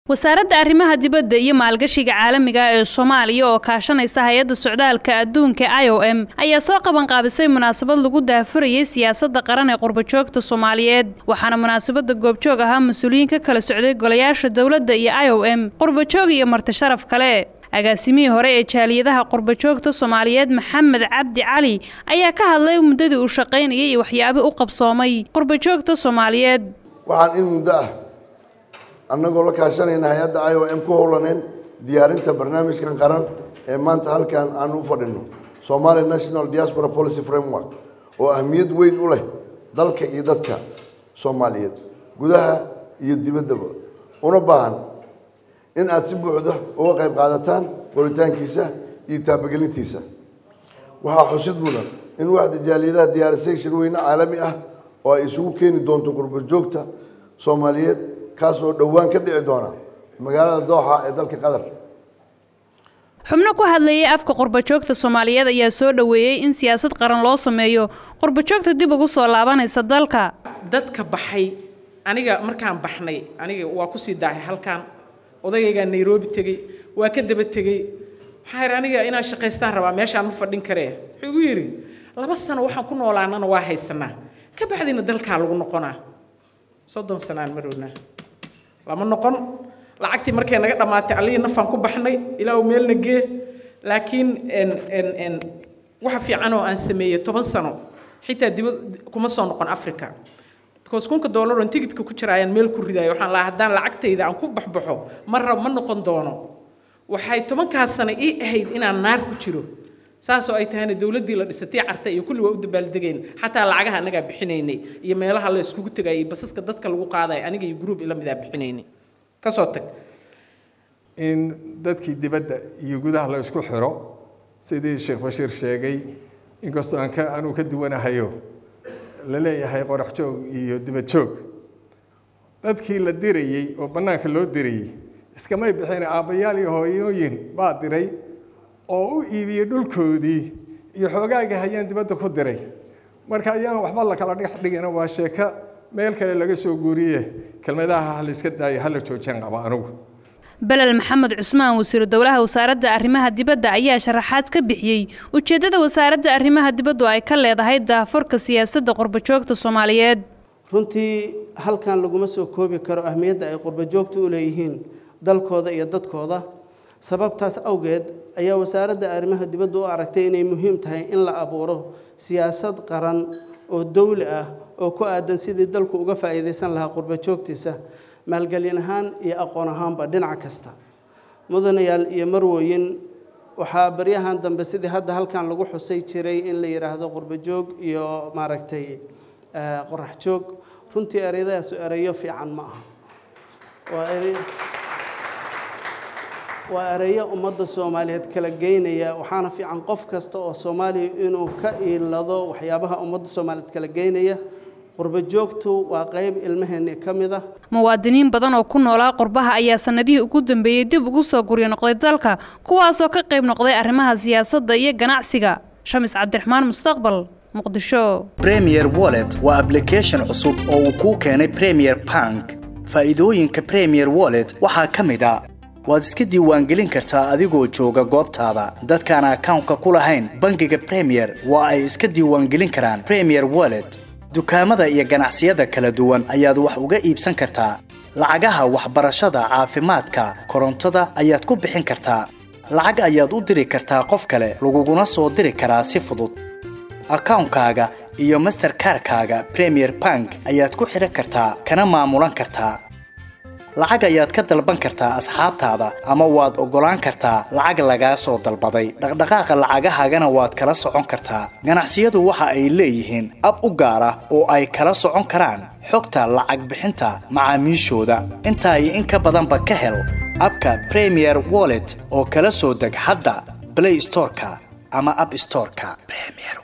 wasaaradda arrimaha dibadda iyo maalgashiga caalamiga ee soomaaliya oo kaashanaysa hay-adda socdaalka adduunka i o m ayaa soo qabanqaabisay munaasabad lagu daafurayay siyaasadda qaran ee qurbajoogta soomaaliyeed waxaana munaasabadda goobjoog ahaa mas-uuliyiin ka kala socday golayaasha dowladda iyo i o m qurbajoog iyo marti sharaf kale agaasimihii hore ee jaaliyadaha qurbajoogta soomaaliyeed maxamed cabdi cali ayaa ka hadlay muddadii uu shaqaynayay iyo waxyaabii u qabsoomay qurbajoogta soomaaliyeed waxaan in muddo ah annagoo la kaashanayna hay-adda i o m ku howlaneen diyaarinta barnaamijkan qaran ee maanta halkan aan u fadhino somalia national diaspora policy framework oo ahmiyad weyn u leh dalka iyo dadka soomaaliyeed gudaha iyo dibaddaba una baahan in aada si buuxda uga qayb qaadataan qoritaankiisa iyo taabagelintiisa waxaa xusid mudan in waxda jaaliyadaha diyaarisay shirweyne caalami ah oo ay isugu keeni doonto qurbajoogta soomaaliyeed kaas oo dhowaan ka dhici doona magaalada dooxa ee dalka qatar xubno ku hadlayay afka qurbajoogta soomaaliyeed ayaa soo dhoweeyey in siyaasad qaran loo sameeyo qurbajoogta dib ugu soo laabanaysa dalka dadka baxay aniga markaan baxnay aniga waa kusii daahay halkan odagaygaa nairobi tegey waa ka daba tegey waxaa yidhi aniga inaan shaqaystaan rabaa meeshaan ma fadhin karee wuxuu igu yidhi laba sano waxaan ku noolaanana waa haysanaa ka bacdina dalkaa lagu noqonaa soddon sanaan marownaa lama noqon lacagtii markay naga dhammaatay allihii nafaan ku baxnay ilaa uu meelna gee laakiin waxa fiican oo aan sameeyey toban sano xitaa dibad kuma soo noqon africa because kunka dollar on tigidka ku jira ayaan meel ku ridayo waxaan lahaa haddaan lacagtayda aan ku baxbaxo ma rab ma noqon doono waxay tobankaas sano ii ahayd inaan naar ku jiro saasoo ay tahayna dowladdii la dhisatay carta iyo kulli waa u dabaaldegayn xataa lacagaha annagaa bixinaynay iyo meelaha la iskugu tegayay iyo basaska dadka lagu qaadayo aniga iyo gruub ila midaa bixinaynay kasoo tag in dadkii dibadda iyo gudaha la isku xiro sidii sheekh bashiir sheegay inkastoo aan ka anuu ka duwanahayo la leeyahay qorax joog iyo dibad joog dadkii la dirayey oo bannaanka loo dirayey iskamay bixin aabbayaal iyo hooyooyin baa diray oo u iibiyey dhulkoodii iyo xoogaagii hayaan dibadda ku diray marka ayaan waxba la kala dhex dhigina waa sheeko meel kale laga soo guuriye kelmadaha ha la iska daayo ha la joojeen qaba anugu belel maxamed cusmaan wasiiru dowlaha wasaaradda arrimaha dibadda ayaa sharaxaad ka bixiyey ujeeddada wasaaradda arrimaha dibaddu ay ka leedahay daafurka siyaasadda qurbajoogta soomaaliyeed runtii halkan laguma soo koobi karo ahmiyadda ay qurbajoogta u leeyihiin dalkooda iyo dadkooda sababtaas awgeed ayaa wasaaradda arrimaha dibadda u aragtay inay muhiim tahay in la abuuro siyaasad qaran oo dowli ah oo ku aadan sidii dalku uga faa'iidaysan lahaa qurbajoogtiisa maalgelin ahaan iyo aqoon ahaanba dhinac kasta mudanayaal iyo marwooyin waxaa baryahan dambe sidii hadda halkan lagu xusay jiray in la yidhaahdo qurbajoog iyo maaragtay qorax joog runtii ereyadaasu ereyo fiican ma aha waa erey waa ereyo ummadda soomaaliyeed kala geynaya waxaana fiican qof kasta oo soomaaliya inuu ka iilado waxyaabaha ummadda soomaaliyeed kala geynaya qurbajoogtu waa qayb ilmaheenni ka mid ah muwaadiniin badan oo ku noolaa qurbaha ayaa sannadihii ugu dambeeyey dib ugu soo guryo noqday dalka kuwaasoo ka qayb noqday arrimaha siyaasadda iyo ganacsiga shamis cabdiraxmaan mustaqbal muqdisho premier wallet waa ablication cusub oo uu kuu keenay premier bank faa'iidooyinka premier wallet waxaa ka mid a waad iska diiwaangelin kartaa adigoo jooga goobtaada dadkaan akawnka ku lahayn bangiga premier waa ay iska diiwaangelin karaan premier wallet dukaamada iyo ganacsiyada kala duwan ayaad wax uga iibsan kartaa lacagaha waxbarashada caafimaadka korontada ayaad ku bixin kartaa lacag ayaad u diri kartaa qof kale laguguna soo diri karaa si fudud akawnkaaga iyo masterkarkaaga premier bank ayaad ku xidhan kartaa kana maamulan kartaa lacag ayaad ka dalban kartaa asxaabtaada ama waad oggolaan kartaa lacag lagaa soo dalbaday dhaqdhaqaaqa lacagahaagana waad kala socon kartaa ganacsiyadu waxa ay leeyihiin ab u gaar ah oo ay kala socon karaan xogta lacag bixinta macaamiishooda intaa iyo in ka badanba ka hel abka premier wallet oo kala soo deg hadda blay storeka ama ab storeka